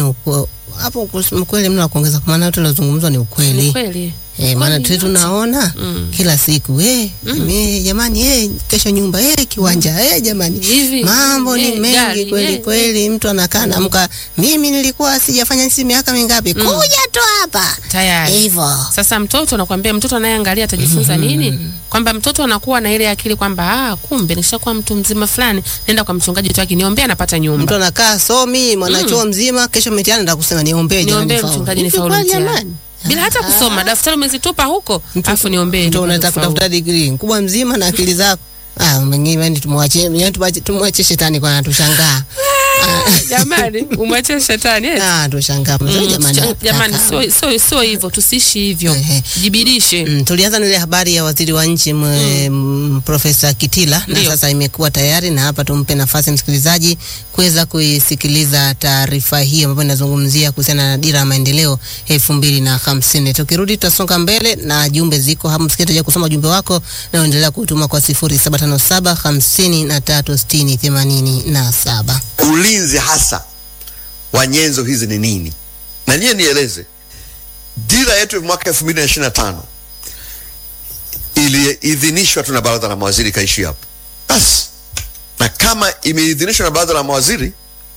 uko- hapo kusema kweli mna kuongeza kwa maana yote lazungumzwa ni Ni ukweli. kweli. Eh, maana Kweli tu yote. tunaona Mm. kila siku eh, eh, jamani eh, kesho nyumba eh, kiwanja eh, jamani Hivi, mambo ni eh, mengi gari, kweli eh, kweli. Mtu anakaa naamka, mimi nilikuwa sijafanya hizi miaka mingapi, kuja tu hapa Tayari. hivyo. Sasa mtoto nakwambia, mtoto anayeangalia atajifunza nini? Kwamba mtoto anakuwa na ile akili kwamba ah, kumbe nishakuwa mtu mzima fulani, nenda kwa mchungaji tu akiniombea napata Mtu nyumba. anakaa somi mwanachuo mzima, kesho mitihani ndio kusema niombee jamani, Niombee faulu. mchungaji Hivi nifaulu kweli mtihani. jamani? Bila hata kusoma, daftari umezitupa huko, alafu niombee. Mtu nipate unataka kufaulu. kutafuta degree mkubwa mzima na akili zako. Ah, mwingine yani tumwachie, yani tumwache tumwache shetani kwa anatushangaa. Jamani, umwache shetani eh? Ah, tushangaa. Mzee Mm, jamani. cha- Jamani, kaka. sio sio sio hivyo, tusiishi hivyo. Ehe. Jibidishe. Mm, tulianza na ile habari ya waziri wa nchi mm. Profesa Kitila na Ndio. sasa imekuwa tayari, na hapa tumpe nafasi msikilizaji kuweza kuisikiliza taarifa hii ambayo inazungumzia kuhusiana na dira ya maendeleo elfu mbili na hamsini. Tukirudi tutasonga mbele na jumbe ziko hapo, msikilizaji kusoma jumbe wako na uendelea kutuma kwa sifuri saba tano saba hamsini na tatu sitini themanini na saba. ulinzi hasa wa nyenzo hizi ni nini na niye nieleze dira yetu ya mwaka elfu mbili na ishiri na tano iliidhinishwa tu na baraza la mawaziri ikaishi hapo basi na kama imeidhinishwa na baraza la mawaziri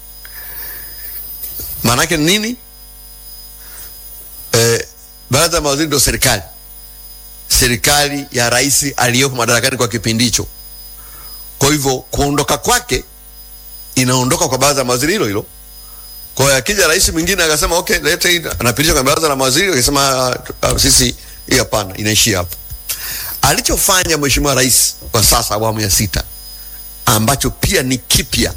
maanake ni nini eh, baraza la mawaziri ndio serikali serikali ya rais aliyoko madarakani kwa kipindi hicho kwa hivyo kuondoka kwake inaondoka kwa baraza la mawaziri hilo hilo. Kwa hiyo akija rais mwingine akasema okay, lete hii, anapitisha kwenye baraza la mawaziri, akasema uh, uh, sisi hii hapana, inaishia hapo. Alichofanya mheshimiwa rais kwa sasa awamu ya sita, ambacho pia ni kipya,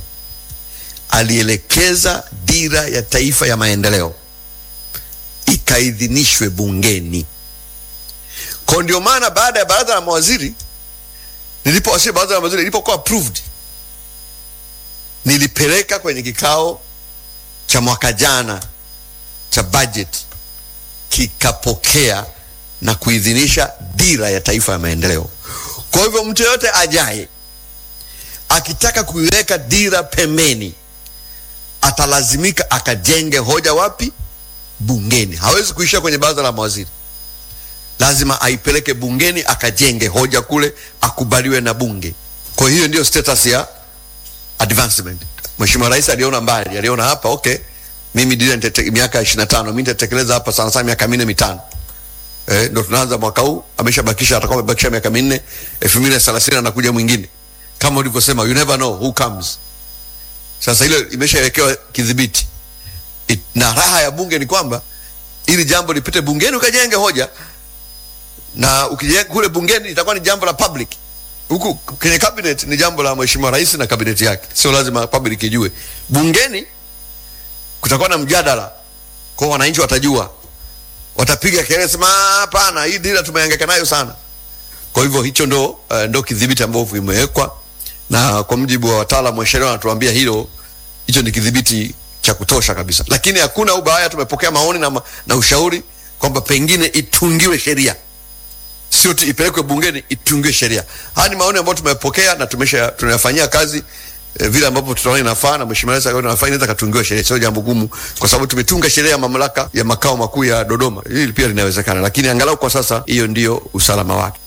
alielekeza dira ya taifa ya maendeleo ikaidhinishwe bungeni. Kwa ndio maana baada ya baraza la mawaziri nilipowasilisha baraza la mawaziri ilipokuwa approved nilipeleka kwenye kikao cha mwaka jana cha budget kikapokea na kuidhinisha dira ya taifa ya maendeleo. Kwa hivyo mtu yoyote ajaye akitaka kuiweka dira pembeni atalazimika akajenge hoja wapi? Bungeni. Hawezi kuishia kwenye baraza la mawaziri, lazima aipeleke bungeni akajenge hoja kule, akubaliwe na bunge. Kwa hiyo ndio status ya advancement. Mheshimiwa Rais aliona mbali, aliona hapa okay, mimi dira nitete- miaka 25 mimi nitatekeleza hapa sana sana miaka minne mitano. Eh, ndo tunaanza mwaka huu, ameshabakisha atakuwa amebakisha miaka minne, 2030 anakuja mwingine. Kama ulivyosema, you never know who comes. Sasa ile imeshawekewa kidhibiti. It- Na raha ya bunge ni kwamba ili jambo lipite bungeni ukajenge hoja na ukijenga kule bungeni itakuwa ni jambo la public huku kwenye cabinet ni jambo la mheshimiwa rais na kabineti yake, sio lazima public ijue. Bungeni kutakuwa na mjadala, kwa wananchi watajua, watapiga kelele, sema "Ah, hapana, hii dira tumehangaika nayo sana. Kwa hivyo hicho ndo uh, ndo kidhibiti ambavyo vimewekwa, na kwa mujibu wa wataalamu wa sheria wanatuambia hilo, hicho ni kidhibiti cha kutosha kabisa, lakini hakuna ubaya. Tumepokea maoni na, ma, na ushauri kwamba pengine itungiwe sheria sio tu ipelekwe bungeni itungiwe sheria. Haya ni maoni ambayo tumepokea na tumesha tunayafanyia kazi eh, vile ambavyo tutaona inafaa na mheshimiwa rais akaona inafaa, inaweza katungiwa sheria, sio jambo gumu, kwa sababu tumetunga sheria ya mamlaka ya makao makuu ya Dodoma. Hili pia linawezekana, lakini angalau kwa sasa hiyo ndio usalama wake.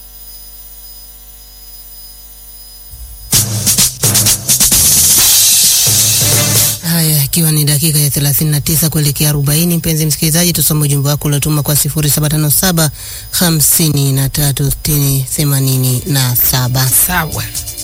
Haya, ikiwa ni dakika ya 39 kuelekea 40, mpenzi msikilizaji, tusome ujumbe wako uliotuma kwa 0757 53 60 87. Sawa.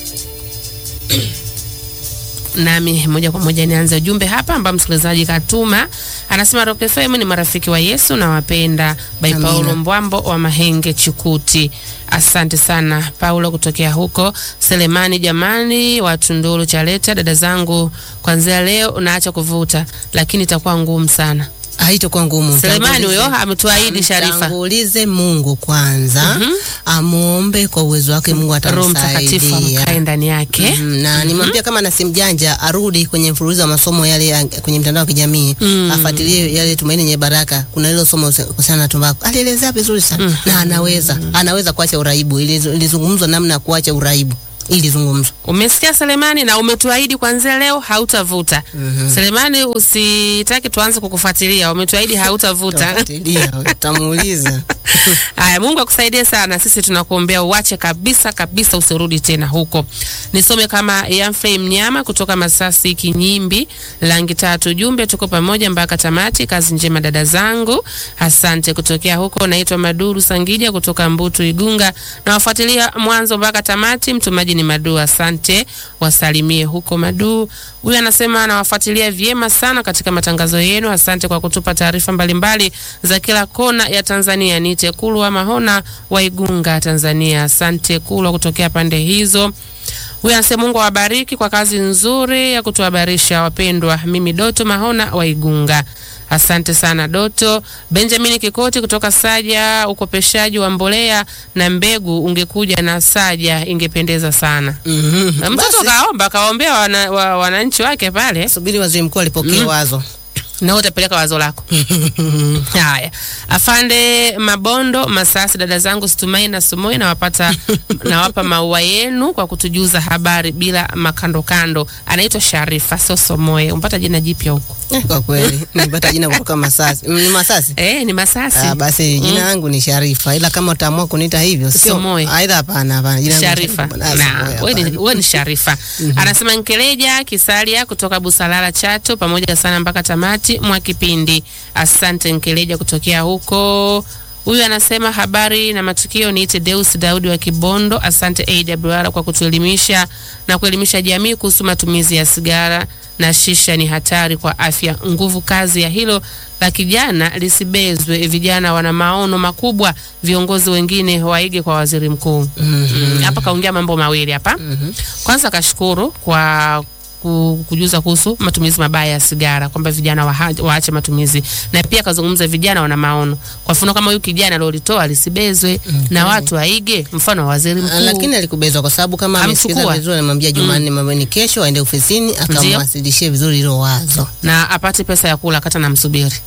Nami moja kwa moja nianze ujumbe hapa ambao msikilizaji katuma, anasema Rock FM ni marafiki wa Yesu na wapenda by Amina. Paulo Mbwambo wa Mahenge Chukuti. Asante sana Paulo kutokea huko Selemani. Jamani, wa Tunduru Chaleta, dada zangu, kwanzia leo unaacha kuvuta, lakini itakuwa ngumu sana. Haitakuwa ngumu. Selemani huyo Mtangulize- ametuahidi Sharifa. Mtangulize Mungu kwanza, amuombe kwa uwezo wake, Mungu Roho Mtakatifu atamsaidia. amkae ndani yake. Mm, na nimwambia kama na simu janja arudi kwenye mfululizo wa masomo yale ya, kwenye mtandao wa kijamii afuatilie yale Tumaini Yenye Baraka. Kuna hilo somo kuhusiana na tumbaku, alielezea vizuri sana na anaweza anaweza kuacha uraibu. Iliz- Ilizungumzwa namna ya kuacha uraibu. ili zungumzo. Umesikia Selemani, na umetuahidi kuanzia leo hautavuta. Selemani, usitaki tuanze kukufuatilia, umetuahidi hautavuta. Tafuatilia, utamuuliza. Haya, Mungu akusaidie sana. Sisi tunakuombea uache kabisa kabisa, usirudi tena huko. Nisome kama Yamfrey Mnyama kutoka Masasi Kinyimbi, rangi tatu. Jumbe, tuko pamoja mpaka tamati. Kazi njema dada zangu, asante. Kutokea huko naitwa Maduru Sangija kutoka Mbutu Igunga, nawafuatilia mwanzo mpaka tamati. Mtumaji ni Madu, asante. Wasalimie huko Madu. Huyu anasema anawafuatilia vyema sana katika matangazo yenu. Asante kwa kutupa taarifa mbalimbali za kila kona ya Tanzania. Niite Kulwa Mahona wa Igunga, Tanzania. Asante Kulwa kutokea pande hizo. Huyu anasema Mungu awabariki kwa kazi nzuri ya kutuhabarisha wapendwa. Mimi Doto Mahona wa Igunga. Asante sana Doto. Benjamin Kikoti kutoka Saja, ukopeshaji wa mbolea na mbegu, ungekuja na Saja ingependeza sana. Mhm. Mtoto Basi, kaomba kaombea wana, wa, wananchi wake pale, subiri waziri mkuu alipokee wazo. na utapeleka wazo lako. Haya, afande Mabondo Masasi, dada zangu Situmai na Sumoi, nawapata nawapa maua yenu kwa kutujuza habari bila makandokando. Anaitwa Sharifa Sosomoe, umpata jina jipya huko Eh, Kwa kweli nilipata jina kutoka Masasi. Mm, Ni Masasi? eh, ni Masasi Ah, basi jina langu ni Sharifa, ila kama utaamua kuniita hivyo sio. Somoe. Aidha, hapana, hapana. Jina langu ni Sharifa Ah, na Somoe, wewe ni- hapana. wewe ni Sharifa. Anasema Nkeleja Kisalia kutoka Busalala Chato, pamoja sana mpaka tamati mwa kipindi. Asante Nkeleja kutokea huko. Huyu anasema habari na matukio. Niite Deus Daudi wa Kibondo. Asante AWR kwa kutuelimisha na kuelimisha jamii kuhusu matumizi ya sigara na shisha ni hatari kwa afya. Nguvu kazi ya hilo la kijana lisibezwe. Vijana wana maono makubwa, viongozi wengine waige kwa waziri mkuu. Mm, hapa kaongea mambo mawili hapa. Kwanza kashukuru kwa ku- kujuza kuhusu matumizi mabaya ya sigara kwamba vijana waha- waache matumizi, na pia kazungumza vijana wana maono. Kwa mfano kama huyu kijana alolitoa lisibezwe na watu waige mfano wa waziri Ah, mkuu. lakini alikubezwa kwa sababu kama amesikiza Amchukua. vizuri, anamwambia Jumanne mambo ni kesho, aende ofisini akamwasilishie vizuri hilo wazo. na apate pesa ya kula kata na msubiri.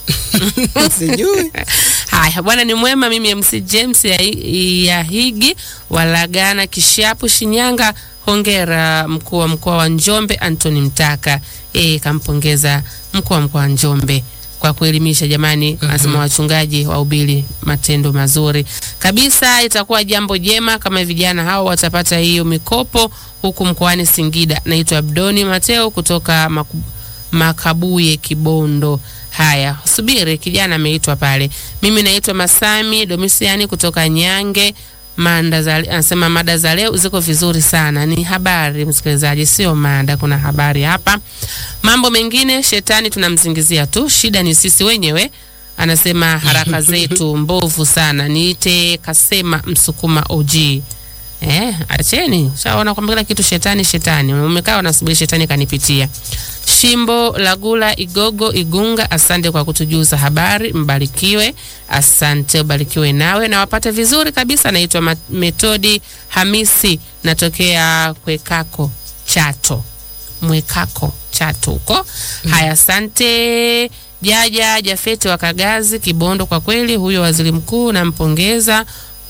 Sijui. Haya bwana, ni mwema. Mimi MC James ya, ya Higi Walagana Kishapu Shinyanga. Hongera mkuu wa mkoa wa Njombe Anthony Mtaka. Yeye kampongeza mkuu wa mkoa wa Njombe kwa kuelimisha jamani. Anasema wachungaji wahubiri matendo mazuri kabisa. Itakuwa jambo jema kama vijana hao watapata hiyo mikopo huku mkoani Singida. Naitwa Abdoni Mateo kutoka Maku, Makabuye Kibondo. Haya, subiri, kijana ameitwa pale. Mimi naitwa Masami Domisiani kutoka Nyange. Manda za, anasema mada za leo ziko vizuri sana. Ni habari msikilizaji, sio mada, kuna habari hapa. Mambo mengine shetani tunamzingizia tu, shida ni sisi wenyewe. Anasema haraka zetu mbovu sana. Niite kasema Msukuma OG. Eh, acheni. Shaona kwamba kila kitu shetani shetani. Umekaa unasubiri shetani kanipitia. Shimbo Lagula Igogo Igunga, asante kwa kutujuza habari, mbarikiwe. Asante, ubarikiwe nawe na wapate vizuri kabisa. Naitwa Ma- Metodi Hamisi, natokea Kwekako Chato, Mwekako Chato huko. Haya, asante. Jaja Jafeti wa Kagazi Kibondo, kwa kweli huyo waziri mkuu nampongeza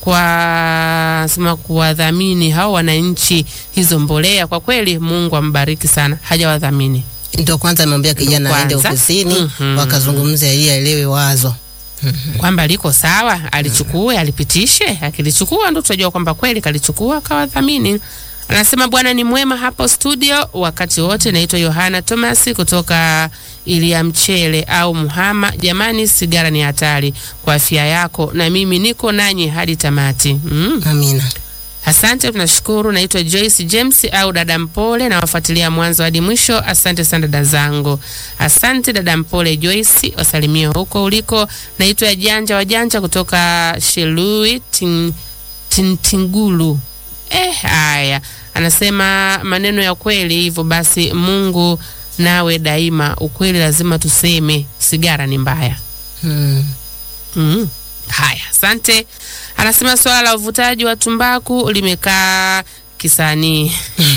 kwa sema kuwadhamini hao wananchi hizo mbolea. Kwa kweli Mungu ambariki sana, hajawadhamini Ndio kwanza amemwambia kijana aende kwanza. ofisini, Mhm. wakazungumza ili aelewe wazo. kwamba liko sawa, alichukue alipitishe. Akilichukua ndo tutajua kwamba kweli kalichukua akawadhamini. Anasema Bwana ni mwema hapo studio wakati wote. Naitwa Yohana Thomas kutoka Ilia Mchele au Muhama. Jamani, sigara ni hatari kwa afya yako, na mimi niko nanyi hadi tamati. Mm. Amina. Asante, tunashukuru. Naitwa Joyce James au dada Mpole, nawafuatilia mwanzo hadi mwisho. Asante sana dada zangu, asante dada Mpole Joyce, wasalimie huko uliko. Naitwa Janja wa Janja kutoka Shelui tin, tin, Tingulu. Eh, haya, anasema maneno ya kweli. Hivyo basi, Mungu nawe daima, ukweli lazima tuseme, sigara ni mbaya. Hmm. Mm. Haya, asante. Anasema swala la uvutaji wa tumbaku limekaa kisanii.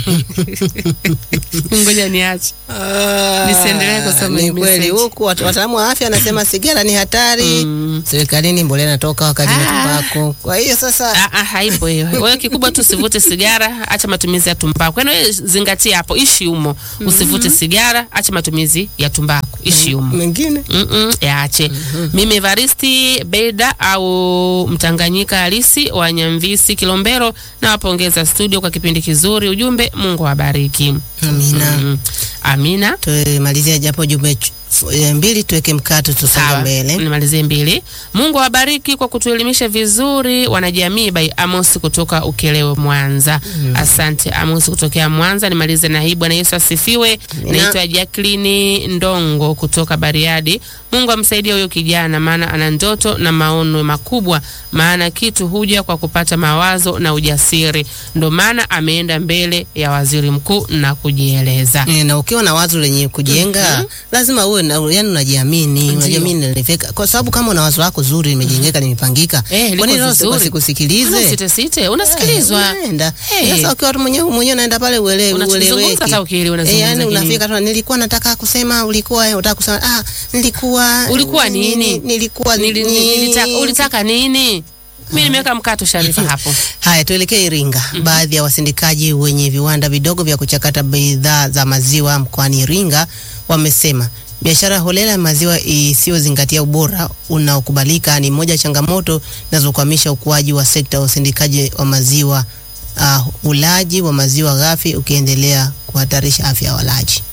Ngoja niache. Nisiendelee kusoma hii Ni kweli message. huku wat- wataalamu wa afya anasema sigara ni hatari. Serikalini mbolea inatoka wakati wa Ah. tumbako. Kwa hiyo sasa Ah, ah, haipo hiyo. Wewe kikubwa tu usivute sigara, acha matumizi ya tumbaku. Yaani wewe zingatia hapo, ishi humo. Usivute sigara, acha matumizi ya tumbaku, ishi humo. mengine Mm-mm, yaache. Mimi Evaristi Beda au Mtanganyika halisi wa Nyamvisi Kilombero, nawapongeza studio kwa kipindi kizuri. Ujumbe, Mungu awabariki. amina. Mm. Amina. Tumalizia japo jumbe ch- f- eh, mbili tuweke mkato tusonge Sawa, mbele. nimalizie mbili. Mungu awabariki kwa kutuelimisha vizuri wanajamii. By Amos kutoka Ukelewe, Mwanza. Asante Amos kutokea Mwanza. Nimalize na hii. Bwana Yesu asifiwe. Amina. Naitwa Jacqueline Ndongo kutoka Bariadi. Mungu amsaidie huyo kijana, maana ana ndoto na maono makubwa, maana kitu huja kwa kupata mawazo na ujasiri. Ndo maana ameenda mbele ya waziri mkuu na kujieleza. Eh, na ukiwa na wazo lenye kujenga lazima uwe na yani unajiamini, unajiamini nalifika. Kwa sababu kama una wazo lako zuri limejengeka limepangika, Eh, liko kwa nini leo vizuri. wasikusikilize? Site site, unasikilizwa. Eh, unaenda. Eh. Sasa ukiwa tu mwenyewe mwenyewe unaenda pale uelewe Unachozungumza ueleweki. hata ukielewa Eh, unazungumza yani nini? unafika tu nilikuwa nataka kusema ulikuwa eh, unataka kusema ah nilikuwa Ulikuwa nini? Nilikuwa Nili- nini? nili- nilitaka- ulitaka nini? Mi nimeweka mkato Sharifa hapo. Haya, tuelekee Iringa. Baadhi ya wasindikaji wenye viwanda vidogo vya kuchakata bidhaa za maziwa mkoani Iringa wamesema biashara holela ya maziwa isiyozingatia ubora unaokubalika ni moja ya changamoto zinazokwamisha ukuaji wa sekta ya usindikaji wa maziwa. Uh, ulaji wa maziwa ghafi ukiendelea kuhatarisha afya ya walaji.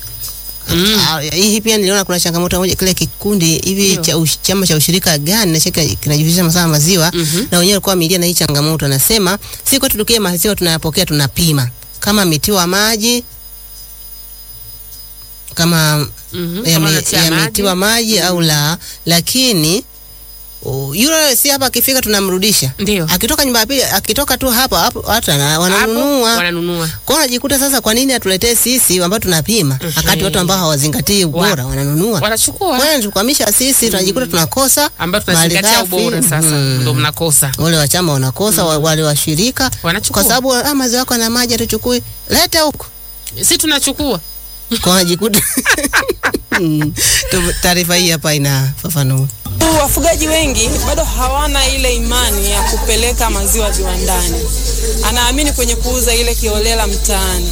Mm. Ah, hii pia niliona kuna changamoto moja, kile kikundi hivi Ndio. cha ush, chama cha ushirika gani na shirika kinajihusisha masuala ya maziwa Mhm. na wenyewe walikuwa wameilia na hii changamoto, anasema si kwetu tukie maziwa tunayapokea, tunapima kama ametiwa maji kama Mhm. Kama yame- unatia yametiwa maji. maji au la, lakini uh, yule si hapa akifika tunamrudisha, Ndio. akitoka nyumba ya pili, akitoka tu hapa hapo watu wana- Hapo, wananunua wananunua. kwa hiyo unajikuta sasa, kwa nini atuletee sisi ambao tunapima, wakati watu ambao hawazingatii ubora wananunua? Wanachukua Kwa hiyo tukwamisha sisi, tunajikuta tunakosa ambayo tunazingatia malighafi. ubora sasa, Mm. ndo mnakosa. Wale wa chama wanakosa, wa- wale washirika Wanachukua. kwa sababu ah, maziwa yako na maji hatuchukui, leta huko Si tunachukua. kwa wanajikuta Mm. Tu- Taarifa hii hapa inafafanua. Wafugaji wengi bado hawana ile imani ya kupeleka maziwa viwandani, anaamini kwenye kuuza ile kiolela mtaani.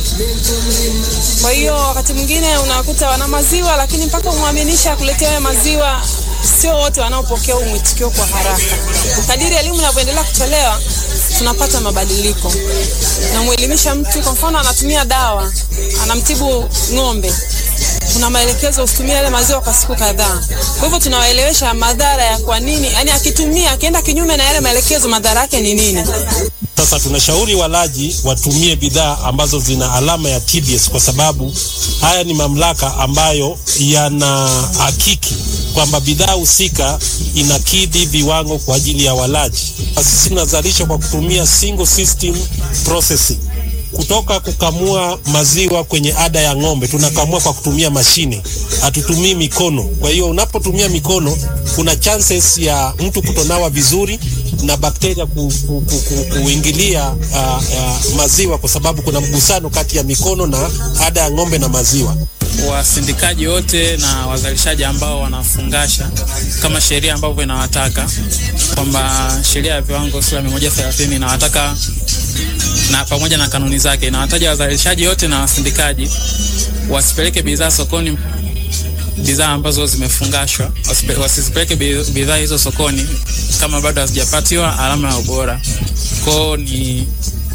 Kwa hiyo wakati mwingine unakuta wana maziwa, lakini mpaka umwaminisha akuletea hayo maziwa, sio wote wanaopokea huu mwitikio kwa haraka. Kadiri elimu inavyoendelea kutolewa, tunapata mabadiliko. Namwelimisha mtu, kwa mfano anatumia dawa, anamtibu ng'ombe kuna maelekezo usitumie yale maziwa kwa siku kadhaa. Kwa hivyo tunawaelewesha madhara ya kwa nini, yani akitumia akienda kinyume na yale maelekezo, madhara yake ni nini. Sasa tunashauri walaji watumie bidhaa ambazo zina alama ya TBS kwa sababu haya ni mamlaka ambayo yana hakiki kwamba bidhaa husika inakidhi viwango kwa ajili ya walaji. Sisi tunazalisha kwa kutumia single system processing kutoka kukamua maziwa kwenye ada ya ng'ombe tunakamua kwa kutumia mashine, hatutumii mikono. Kwa hiyo unapotumia mikono, kuna chances ya mtu kutonawa vizuri na bakteria ku, ku, ku, ku, kuingilia uh, uh, maziwa, kwa sababu kuna mgusano kati ya mikono na ada ya ng'ombe na maziwa. wasindikaji wote na wazalishaji ambao wanafungasha kama sheria ambavyo inawataka kwamba sheria ya viwango sura mia moja thelathini inawataka na pamoja na kanuni zake inawataja wazalishaji wote na wasindikaji wasipeleke bidhaa sokoni bidhaa ambazo zimefungashwa wasipe- wasizipeleke bi- bidhaa hizo sokoni kama bado hazijapatiwa alama ya ubora kwao ni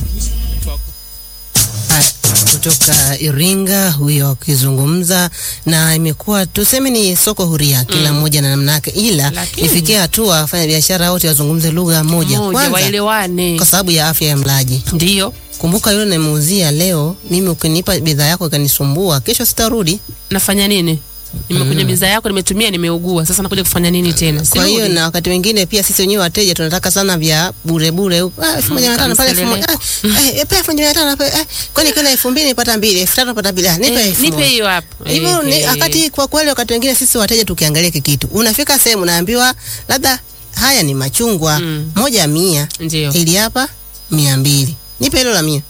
Haya, kutoka Iringa huyo akizungumza, na imekuwa tuseme ni soko huria, kila mmoja na namna yake, ila Lakini- ifikie hatua wafanya biashara wote wazungumze lugha moja Moja kwanza, waelewane. kwa sababu ya afya ya mlaji. Ndio. Kumbuka yule namuuzia leo, mimi ukinipa bidhaa yako ikanisumbua, kesho sitarudi. Nafanya nini? Nimekunywa bidhaa yako, nimetumia, nimeugua. Sasa nakuja kufanya nini tena? Kwa hiyo Sirudi. na wakati wengine pia sisi wenyewe wateja tunataka sana vya bure bure, huko. ah, elfu moja mia tano pale elfu moja ah, eh, eh, pale elfu moja mia tano pale, eh, kwani kuna elfu mbili nipata mbili, elfu tatu nipata mbili, ah, nipe Eh, elfu nipe moja. hiyo hapo. hivyo ni Eh, wakati kwa kweli, wakati wengine sisi wateja tukiangalia hiki kitu, unafika sehemu unaambiwa labda haya ni machungwa Mm. moja mia, Ndio. ili hapa mia mbili, nipe hilo la mia.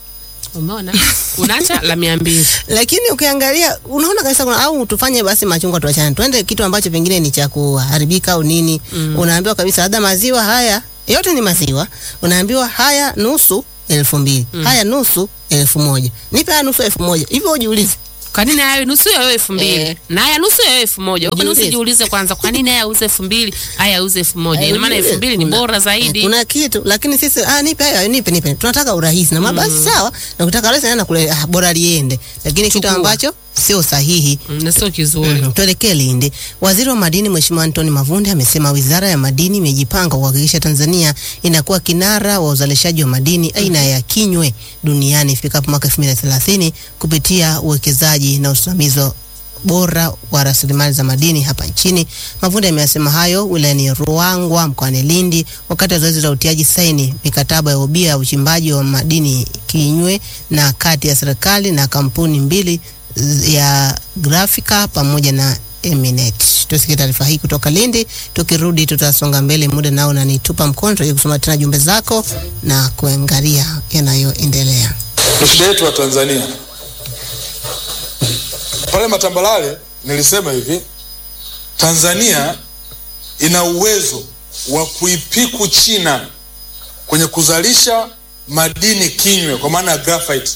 Umeona, unaacha la mia mbili. lakini ukiangalia unaona kabisa kuna au tufanye basi machungwa tuachane, twende kitu ambacho pengine ni cha kuharibika au nini. Unaambiwa kabisa labda maziwa haya yote ni maziwa, unaambiwa haya nusu elfu mbili haya nusu elfu moja nipe haya nusu elfu moja hivyo ujiulize Kwa nini haya nusu ya wewe elfu mbili Eh. na haya nusu ya wewe elfu moja Kwa nini Jiulize. usijiulize kwanza, kwa nini haya auze elfu mbili haya auze elfu moja Ina maana Eh, elfu mbili ni kuna- bora zaidi. kuna kitu lakini sisi ah, nipe hayo nipe nipe tunataka urahisi na mabasi sawa na kutaka rahisi na kule ah, bora liende lakini kitu Chukua. ambacho sio sahihi Mm, na sio kizuri. Mm, Tuelekee Lindi. Waziri wa madini Mheshimiwa Anthony Mavunde amesema wizara ya madini imejipanga kuhakikisha Tanzania inakuwa kinara wa uzalishaji wa madini aina ya kinywe duniani ifikapo mwaka 2030 kupitia uwekezaji na usimamizi wa bora wa rasilimali za madini hapa nchini. Mavunde ameyasema hayo wilayani Ruangwa mkoani Lindi wakati wa zoezi la utiaji saini mikataba ya ubia ya uchimbaji wa madini kinywe na kati ya serikali na kampuni mbili z- ya Grafika pamoja na Eminet. Tusikie taarifa hii kutoka Lindi. Tukirudi tutasonga mbele, muda nao unanitupa mkono, tutaje kusoma tena jumbe zako na kuangalia yanayoendelea. ni shida yetu wa Tanzania. Pale Matambalale nilisema hivi, Tanzania ina uwezo wa kuipiku China kwenye kuzalisha madini kinywe, kwa maana ya graphite.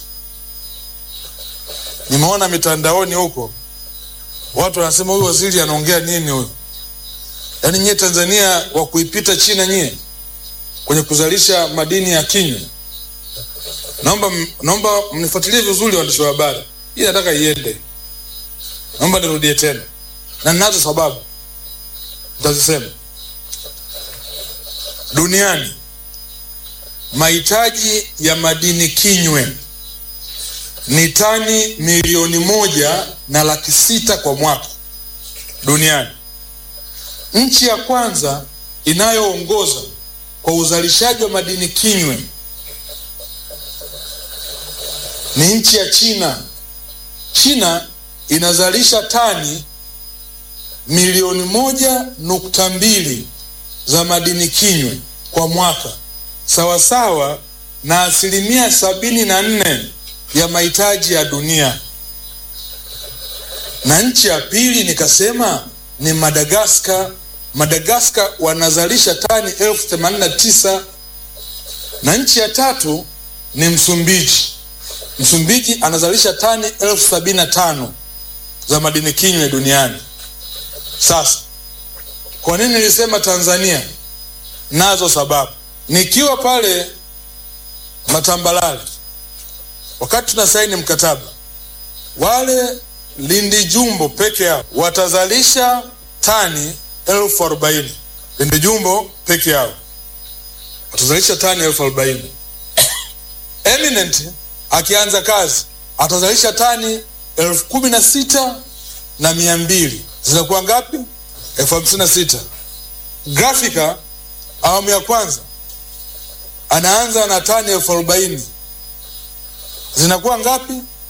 Nimeona mitandaoni huko watu wanasema huyu waziri anaongea nini huyu? Yaani nyie Tanzania wa kuipita China nyie kwenye kuzalisha madini ya kinywe naomba naomba mnifuatilie vizuri waandishi wa habari hii nataka iende naomba nirudie tena na ninazo sababu nitazisema duniani mahitaji ya madini kinywe ni tani milioni moja na laki sita kwa mwaka duniani nchi ya kwanza inayoongoza kwa uzalishaji wa madini kinywe ni nchi ya China. China inazalisha tani milioni moja nukta mbili za madini kinywe kwa mwaka, sawasawa na asilimia sabini na nne ya mahitaji ya dunia. Na nchi ya pili nikasema ni Madagaskar. Madagaskar wanazalisha tani elfu themanini na tisa na nchi ya tatu ni Msumbiji. Msumbiji anazalisha tani elfu sabini na tano za madini kinywe duniani. Sasa kwa nini nilisema Tanzania? Nazo sababu. Nikiwa pale Matambalale, wakati tuna saini mkataba, wale Lindi Jumbo peke yao watazalisha tani elfu arobaini. Lindi Jumbo peke yao watazalisha tani elfu arobaini. Eminent akianza kazi atazalisha tani elfu kumi na sita na mia mbili zinakuwa ngapi? elfu hamsini na sita. Grafika awamu ya kwanza anaanza na tani elfu arobaini zinakuwa ngapi?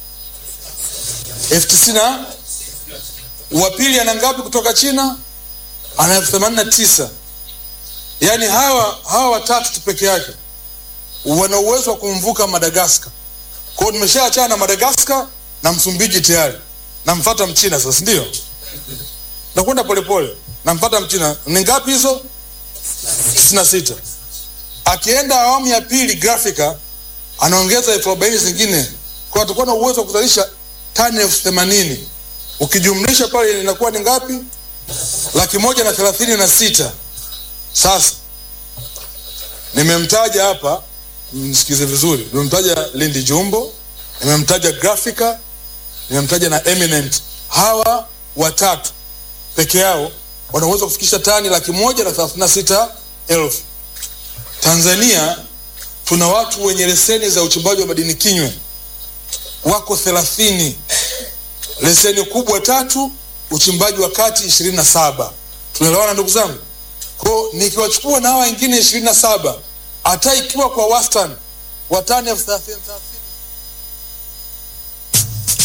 elfu tisini na wa pili ana ngapi kutoka China? Ana elfu themanini na tisa. Yaani hawa hawa watatu tu peke yake wana uwezo wa kumvuka Madagaskar. Kwa hiyo nimeshaachana na Madagaskar na Msumbiji tayari, namfuata Mchina sasa, ndio nakwenda polepole, namfuata Mchina. Ni ngapi hizo? tisini na sita. Akienda awamu ya pili Grafika anaongeza elfu arobaini zingine, kwa atakuwa na uwezo wa kuzalisha tani elfu themanini ukijumlisha pale inakuwa ni ngapi? Laki moja na thelathini na sita. Sasa nimemtaja hapa msikize vizuri, nimemtaja Lindi Jumbo, nimemtaja Grafika, nimemtaja na Eminent. Hawa watatu peke yao wanaweza kufikisha tani laki moja na thelathini na sita elfu. Tanzania tuna watu wenye leseni za uchimbaji wa madini kinywe wako thelathini, leseni kubwa tatu, uchimbaji wa kati ishirini na saba. Tunaelewana ndugu zangu? Kwa nikiwachukua na hawa wengine ishirini na saba hata ikiwa kwa wastani wa tani elfu thelathini thelathini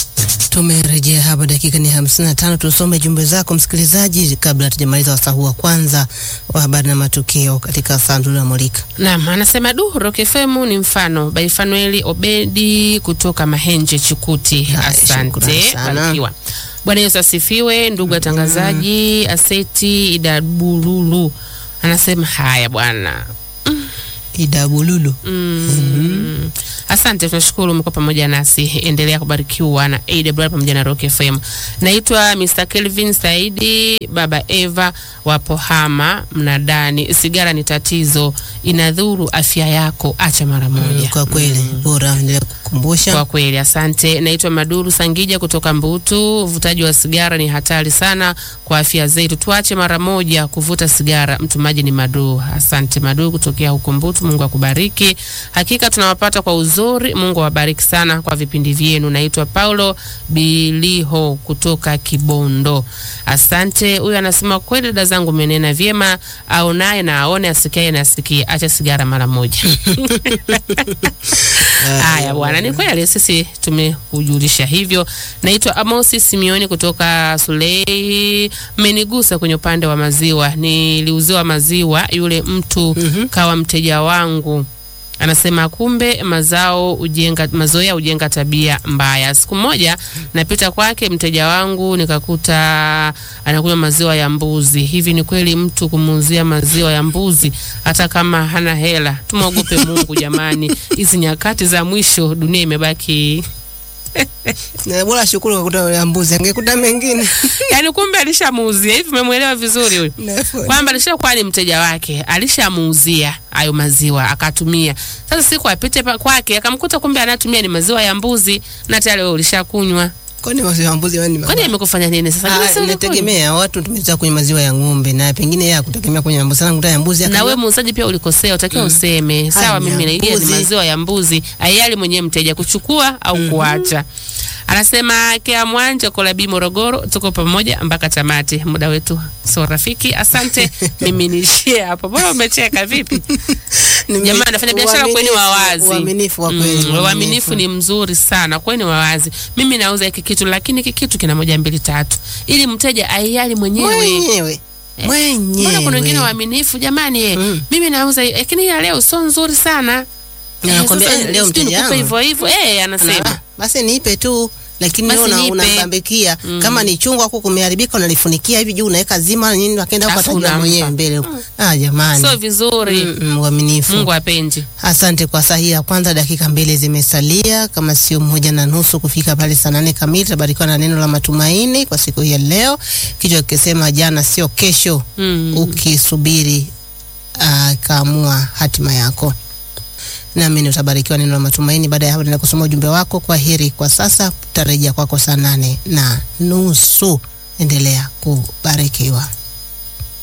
Tumerejea hapa, dakika ni hamsini na tano. Tusome jumbe zako msikilizaji, kabla hatujamaliza wasaa huu wa kwanza wa habari na matukio katika sanduku la Molika. Naam, anasema du Rock FM ni mfano. By Fanueli Obedi kutoka Mahenje Chikuti. Haya, shukrani Asante. sana. Barikiwa. Bwana Yesu asifiwe, ndugu watangazaji. Aseti Idabululu anasema haya bwana. Idabululu. Mm. Asante, tunashukuru umekuwa pamoja nasi. Endelea kubarikiwa na AWR pamoja na Rock FM. Naitwa Mr. Kelvin Saidi, baba Eva wa Pohama Mnadani. Sigara ni tatizo, inadhuru afya yako, acha mara moja. Kwa kweli bora endelea kukumbusha. Kwa kweli asante. Naitwa Maduru Sangija kutoka Mbutu. Uvutaji wa sigara ni hatari sana kwa afya zetu, tuache mara moja kuvuta sigara. Mtumaji ni Maduru. Asante Maduru kutokea huko Mbutu, Mungu akubariki. Hakika tunawapata kwa uzuri, Mungu awabariki sana kwa vipindi vyenu. Naitwa Paulo Biliho kutoka Kibondo. Asante. Huyu anasema kweli, dada zangu, menena vyema, aonaye na aone, asikiaye na asikie, acha sigara mara moja. Haya bwana, ni kweli sisi tumekujulisha hivyo. Naitwa Amosi Simioni kutoka Sulei. Mmenigusa kwenye upande wa maziwa, niliuziwa maziwa, yule mtu kawa mteja wangu anasema kumbe mazao ujenga, mazoea hujenga tabia mbaya. Siku moja napita kwake mteja wangu nikakuta anakunywa maziwa ya mbuzi. Hivi ni kweli mtu kumuuzia maziwa ya mbuzi hata kama hana hela? Tumwogope Mungu jamani, hizi nyakati za mwisho, dunia imebaki Na bora shukuru kwa kukuta ya mbuzi, angekuta mengine. yani, kumbe alishamuuzia. Hivi umemwelewa vizuri huyu? Nafuu. kwamba alishakuwa ni mteja wake, alishamuuzia hayo maziwa akatumia. Sasa siku apite pa- kwake akamkuta kumbe anatumia ni maziwa ya mbuzi na tayari wewe ulishakunywa. Kwani maziwa ya mbuzi wani Kwani amekufanya nini sasa? Ah, Ni maziwa inategemea watu tumetoka kwenye maziwa ya ng'ombe na pengine yeye akutegemea kwenye mbuzi sana kuta ya mbuzi na akanywa- wewe muuzaji pia ulikosea, utakiwa useme sawa, Haya, mimi naingia ni mbuzi. maziwa ya mbuzi, ayali mwenyewe mteja kuchukua au kuacha. Anasema Kea Mwanja Kolabi Morogoro, tuko pamoja mpaka tamati. Muda wetu sio rafiki. Asante, mimi niishie hapo. Bora umecheka vipi? Nime- Jamani, anafanya biashara kweni uaminifu- wawazi. Uaminifu wa kweli. Mm, uaminifu ni mzuri sana, kweni wawazi. Mimi nauza hiki kitu, lakini hiki kitu kina moja mbili tatu, ili mteja aiali mwenyewe. mwenyewe. Mwenyewe. Mbona kuna wengine waaminifu jamani? eh, Mm. Mimi nauza hii, lakini hii ya leo sio nzuri sana. Na nakwambia, sasa eh, leo sijui mteja nikupe wangu. hivyo hivyo. Eh, anasema Na, basi nipe tu lakini Basi wewe una- nipe. unambambikia kama ni chungwa huko kumeharibika unalifunikia hivi juu unaweka zima nini akaenda huko Alafu atajua unampa. mwenyewe mbele huko. Ah jamani. sio vizuri. Mm, mm, uaminifu. Mungu apenzi. Asante kwa saa hii ya kwanza, dakika mbili zimesalia, kama sio moja na nusu kufika pale saa nane kamili. Tabarikiwa na neno la matumaini kwa siku hii ya leo, kichwa kikisema jana sio kesho, Mm. ukisubiri uh, kaamua hatima yako. Naamini utabarikiwa neno la matumaini. Baada ya hapo, nenda kusoma ujumbe wako. Kwa heri kwa sasa, tutarejea kwako saa nane na nusu. Endelea kubarikiwa.